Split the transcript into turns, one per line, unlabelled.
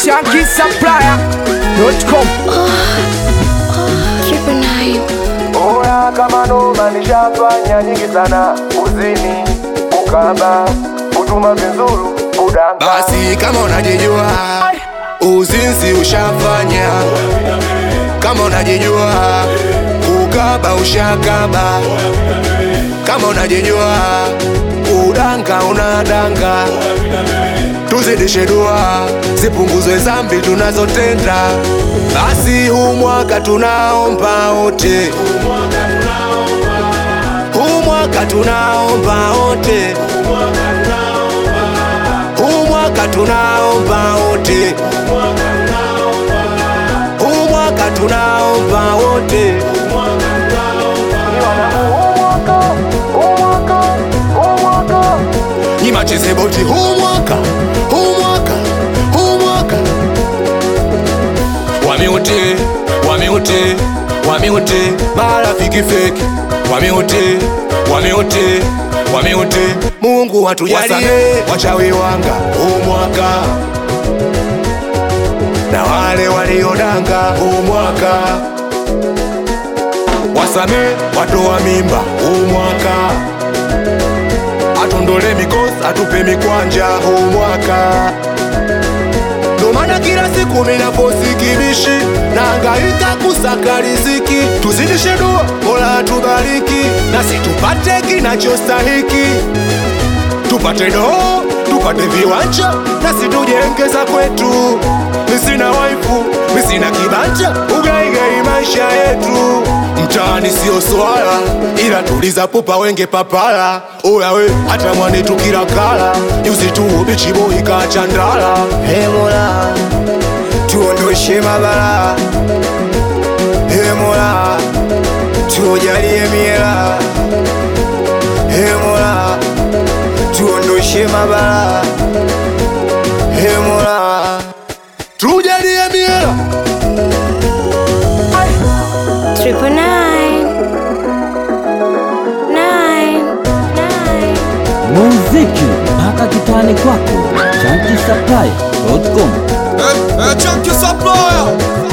Shanky Supplier.com.
Triple nine.
Oya kama noma nishafanya nyingi sana, uzini, ukaba, kutuma vizuru, kudanga.
Basi kama unajijua uzinzi ushafanya, kama unajijua ukaba ushakaba, kama unajijua udanga unadanga, tuzidishe dua zipunguzwe zambi tunazotenda. Basi huu mwaka tunaomba wote, huu mwaka tunaomba wote huu mwaka tunaomba wote, huu mwaka tunaomba wote. Nyima cheze boti huu mwaka, huu mwaka, huu mwaka. Wameote, wameote, wameote, marafiki feki, wameote, wameote, wameote. Mungu watujalie wachawi wanga huu mwaka na wale waliodanga huu mwaka wasame watoa mimba huu mwaka atondole mikosi atupe mikwanja huu mwaka ndo maana kila siku minaposi kibishi naangaika kusaka riziki tuzidishe dua mola atubariki nasi tupate kinachostahiki tupate doo tupate viwanja nasi tujengeza kwetu misina waifu misina kibanja ugaigai maisha yetu mtaani sio swala ila tuliza pupa wenge papala oyawe hata mwanetu kila kala juzi tu bichiboi kachandala
Hey Mola, tuondoshe mabala. Hey Mola, tujalie miela. Hey Mola, tuondoshe mabala. Hey Mola,
tujalie miela
Triple nine. Nine. Nine.
muziki mpaka kitani kwako chanki supply.com
Chunky supplier